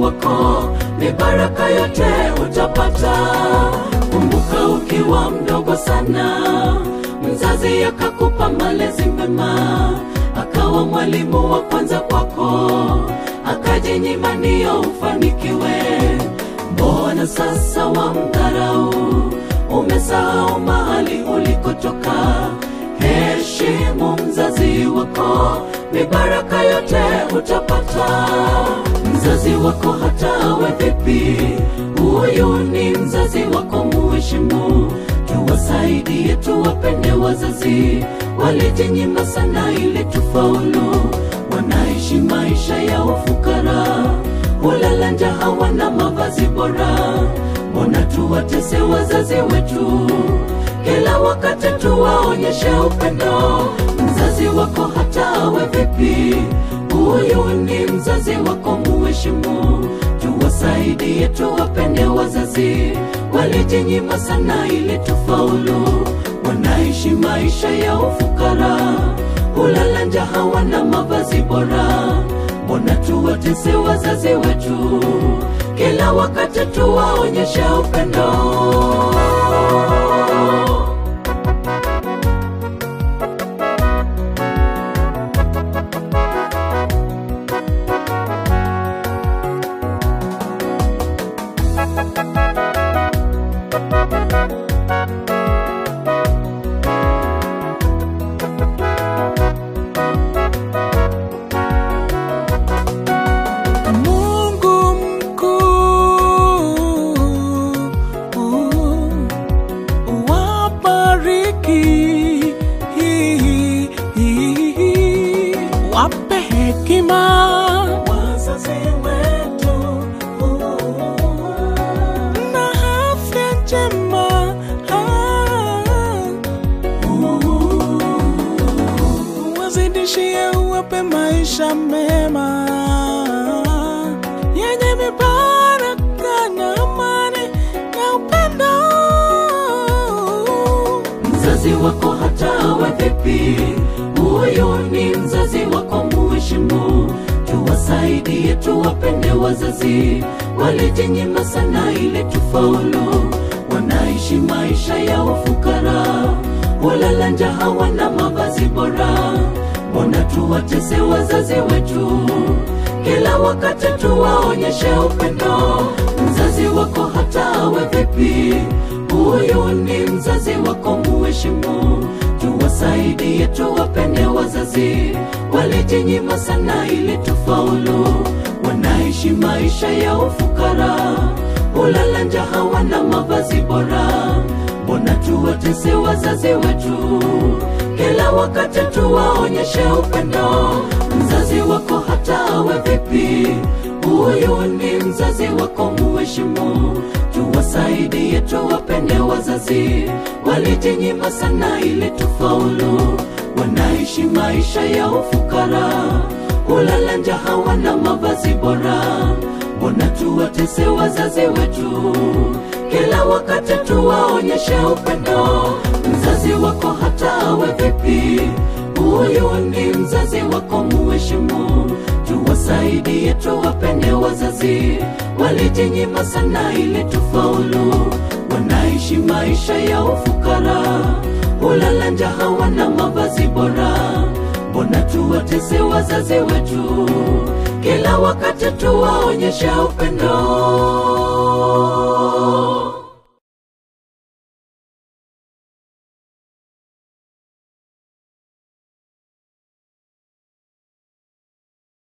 wako, ni baraka yote utapata. Kumbuka ukiwa mdogo sana, mzazi akakupa malezi mema, akawa mwalimu wa kwanza kwako, akajinyima ndio ufanikiwe. Mbona sasa wamdharau? Umesahau mahali ulikotoka. Heshimu mzazi wako, ni baraka yote utapata. Mzazi wako hata awe vipi, huyu ni mzazi wako, muheshimu. Tuwasaidie, tuwapende wazazi, walijinyima sana ili tufaulu. Wanaishi maisha ya ufukara, hulala njaa, hawana mavazi bora. Mbona tuwatese wazazi wetu? Kila wakati tuwaonyeshe upendo. Mzazi wako hata awe vipi, huyu ni mzazi wako, muheshimu. Tuwasaidie, tuwapende wazazi, walijinyima sana ili tufaulu. Wanaishi maisha ya ufukara, hulala njaa, hawana mavazi bora. Mbona tuwatese wazazi wetu? Kila wakati tuwaonyeshe upendo. Mungu mkuu, wabariki, wape hekima wazazi wetu na afya njema, wazidishie, uwape maisha mema yenye mibaraka na amani na upendo. Mzazi wako hata awe vipi, huyu ni mzazi wako, muheshimu. Tuwasaidie, tuwapende wazazi, walijinyima sana ili tufaulu. Wanaishi maisha ya ufukara, hulala njaa, hawana mavazi bora. Mbona tuwatese wazazi wetu? Kila wakati tuwaonyeshe upendo. Mzazi wako hata awe vipi, huyu ni mzazi wako, muheshimu. Tuwasaidie, tuwapende wazazi, walijinyima sana ili tufaulu. Wanaishi maisha ya ufukara, hulala njaa, hawana mavazi bora. Mbona tuwatese wazazi wetu? Kila wakati tuwaonyeshe upendo. Mzazi wako hata awe vipi, huyu ni mzazi wako, muheshimu. Tuwasaidie, tuwapende wazazi, walijinyima sana ili tufaulu. Wanaishi maisha ya ufukara, hulala njaa, hawana mavazi bora. Mbona tuwatese wazazi wetu? Kila wakati tuwaonyeshe upendo. Mzazi wako hata awe vipi, huyu ni mzazi wako, muheshimu. Tuwasaidie, tuwapende wazazi, walijinyima sana ili tufaulu. Wanaishi maisha ya ufukara, hulala njaa, hawana mavazi bora. Mbona tuwatese wazazi wetu? Kila wakati tuwaonyeshe upendo.